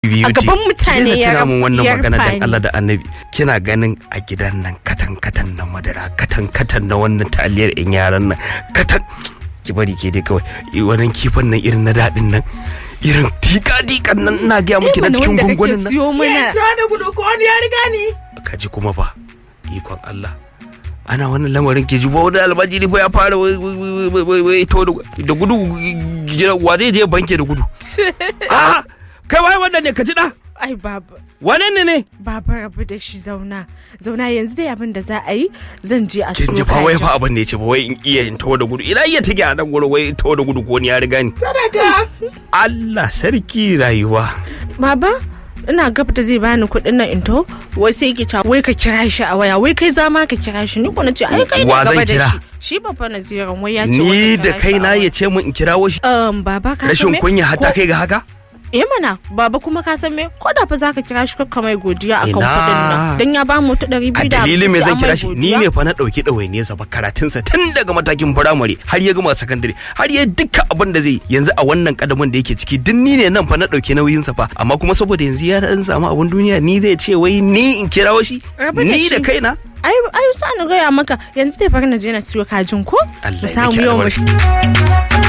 a gaban mutane ya tuna mun wannan ya magana rufa dan ni. Allah da Annabi kina ganin a gidan nan katan katan na madara katan katan na wannan taliyar in yaran nan katan ki bari ke dai kawai i- wannan kifin nan irin na daɗin nan irin tika tikan nan ina gaya miki na Mana cikin wanda kake gungunin nan siyo mana da gudu ko wani ya riga ni. kaji kuma fa ikon Allah ana wannan lamarin ke jibo wani almajiri fa ya fara wai- wai- wai- wai- wai- wai to da da gudu gida- wa zai je banke da gudu a kai wai wannan ne ka ji da ai baba wane ne ne baba rabu da shi zauna zauna yanzu dai abin da za a yi zan je a kin siyo ji fa wai kajin. fa abin da ya ce ba wai in iya in tawo da gudu ina iya take a nan gudu wai in tawo da gudu ko ni ya riga ni Sadaka. Allah sarki rayuwa baba ina gab da zai bani kuɗin nan in to wai sai ki ta wai ka kira shi a waya wai kai za ma ka kira shi ni ko na ce ai kai ne Wa zan gaba kira? da shi shi babba na ziran wai ya ce wai ni ka da kira shi a kaina waya. ya ce mun in kirawo shi um baba ka san rashin me? kunya hatta Ko- kai ga haka eh mana baba kuma ka san me ko da fa zaka kira shi kakka mai godiya akan Ina. kuɗin nan dan ya ba mu ta ɗari a biyu da dalilin hamsin me sai zan an kira mai shi ni godiya. ne fa na ɗauki ɗawainiyarsa ba karatunsa tun daga matakin firamare har ya gama sakandare har ya duka abin da zai yi. yanzu a wannan kadamin da yake ciki duk ni ne nan fa na ɗauki nauyinsa fa amma kuma saboda yanzu ya dan samu abin duniya ni zai ce wai ni in kirawo shi Rabu da ni da shi. kaina ai ai sa ni gaya maka yanzu dai bari na je na siyo kajin ko Allah mu ya samu miki yau mu albarka.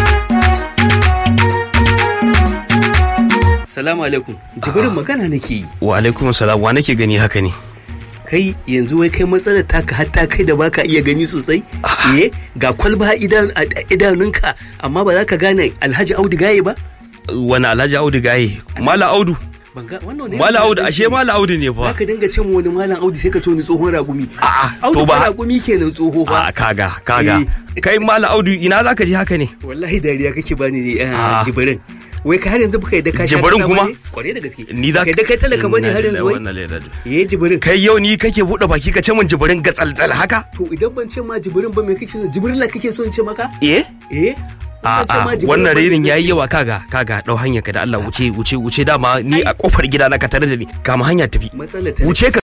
Salamu alaikum. Jibirin magana nake yi. wa alaikum salam wa nake gani haka ne Kai yanzu wai kai matsalar taka hatta kai da baka iya gani sosai? Eh, ga kwalba a idan- a idanunka amma ba za ka gane Alhaji Audu Gaye ba? wani alhaji audu gaye mala audu Ban ga wannan ne. mala audu ashe mala audu ne Za fa ka dinga ce mu wani malam Audu sai ka ce wani tsohon ragumi. a'a Audu to ba ba ragumi kenan tsoho a ba. kaga kaga kai mala audu ina zaka ji haka ne Wallahi dariya kake bani ne Ah. jibirin. Wai ka har yanzu baka yadda ka sha Jibirin kasa kuma? bane? Kwarai da gaske. ni za Baka yadda kai talaka bane har yanzu wai? Eh jibirin. kai yau ni kake buɗe baki ka ce min jibirin gatsaltsal haka To idan ban ce ma jibirin ba me kake so? Jibirin la kake so in ce maka? eh Eh? Ban ce ma A'a jibirin wannan ba me renin kake yayi yawa kaga kaga dau hanyar ka da Allah wuce wuce wuce dama ni a kofar gida na ka tare da ni kama hanya tafi matsalar ta wuce ka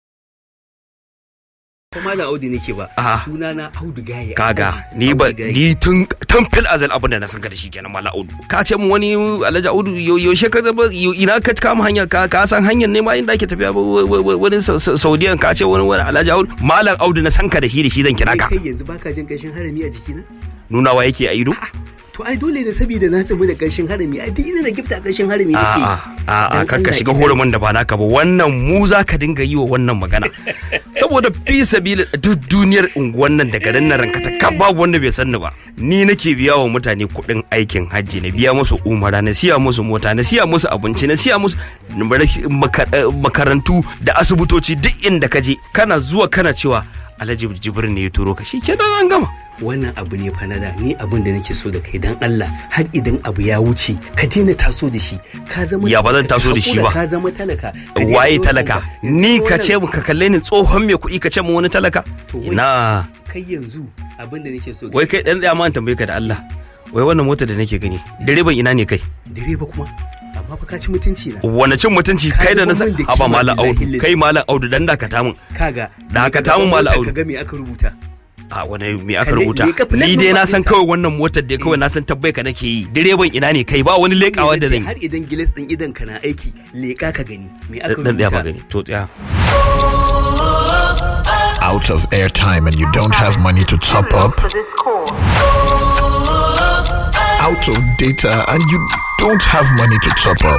kuma da Audu nake ba A'a. suna na Audu Gaye kaga Alhaji ni ba Audu Gaye. ni tun tun fil azal abin da na san ka da shi kenan mala audu ka ce min wani alhaji audu yau- yaushe ka zama yau- ina ka kama hanya ka ka san hanyar ne ma inda ake tafiya ba- wa- wa- wa- wani Sau- Sau- saudiyan ka ce wani wani alhaji audu malam audu na san ka da shi da shi zan kira ka kai yanzu baka jin kashin harami a jikina nunawa yake a ido to ai dole ne saboda na tsamu da kashin harami ai duk ina da gifta kashin harami nake a'a a'a Dan kakka Allah shiga idan- horumin da ba naka ba wannan mu za ka dinga yi wa wannan magana saboda fi sabili duk duniyar unguwan nan da garin nan ranka ta kab babu wanda bai san ni ba ni nake biya wa mutane kuɗin aikin hajji na biya musu umara na siya musu mota na siya musu abinci na siya musu maka- eh, makarantu da asibitoci duk inda ka je kana zuwa kana cewa alhaji jibrin ne ya turo ka shi kenan an gama wannan abu ne fa na da ni abin da nake so da kai dan Allah har idan abu ya wuce ka daina taso da shi ka zama Ya ba zan taso da shi ba. ka zama talaka Ka daina waye wannan talaka ba. Yanzu ni ka wannan- ce mu ka kalle ni tsohon mai kuɗi ka ce mu wani talaka To wai- ina kai yanzu abin da nake so wai kai dan tsaya ma in tambaye ka da Allah wai wannan motar da nake gani direban ina ne kai direba kuma amma fa ka ci mutunci na wani cin mutunci Ka kai da na zubar san min da haba kima malam billahi audu lillahi. kai malam audu dan dakata mun kaga Da haka ta mu Malam Audu. ka ga me aka rubuta a wani me aka Ka le- rubuta leka filan ni dai number na san ɗinta. kawai wannan motar da kawai na san tabbai ka nake yi direban ina ne kai ba wani lekawa da zan har yi idan gilas din idan ka na aiki leka ka gani me aka dan tsaya rubuta ba gani to tsaya out of airtime and you don't have money to top up, out of data and you don't have money to top up.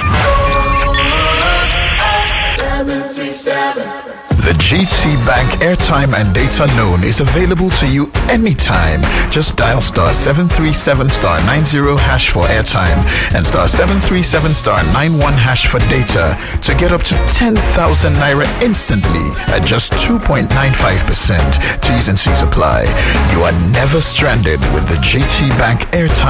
The GT Bank airtime and data loan is available to you anytime. Just dial star 737 star 90 hash for airtime and star 737 star 91 hash for data to get up to 10,000 naira instantly at just 2.95%. T's and C's apply. You are never stranded with the GT Bank airtime